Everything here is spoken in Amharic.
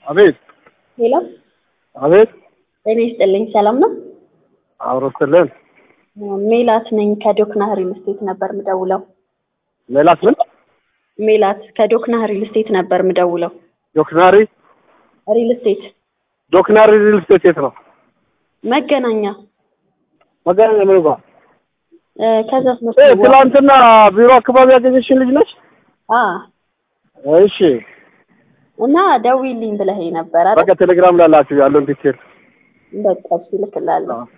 አቤት ሄሎ አቤት ጤና ይስጥልኝ። ሰላም ነው? አውሮስልን ሜላት ነኝ ከዶክና ሪል ስቴት ነበር ምደውለው። ሜላት ምን ሜላት ከዶክና ሪል ስቴት ነበር ምደውለው። ዶክናሪ ሪል ስቴት ዶክናሪ ሪል ስቴት የት ነው? መገናኛ መገናኛ ምን ጋር? እ፣ ከዛ እ፣ ትላንትና ቢሮ አካባቢ ያገኘሽን ልጅ ነች? አ እሺ እና ደውዪልኝ ብለኸኝ ነበር አይደል? በቃ ቴሌግራም ላላችሁ ያለውን ዲቴል በቃ እሺ እልክልሃለሁ።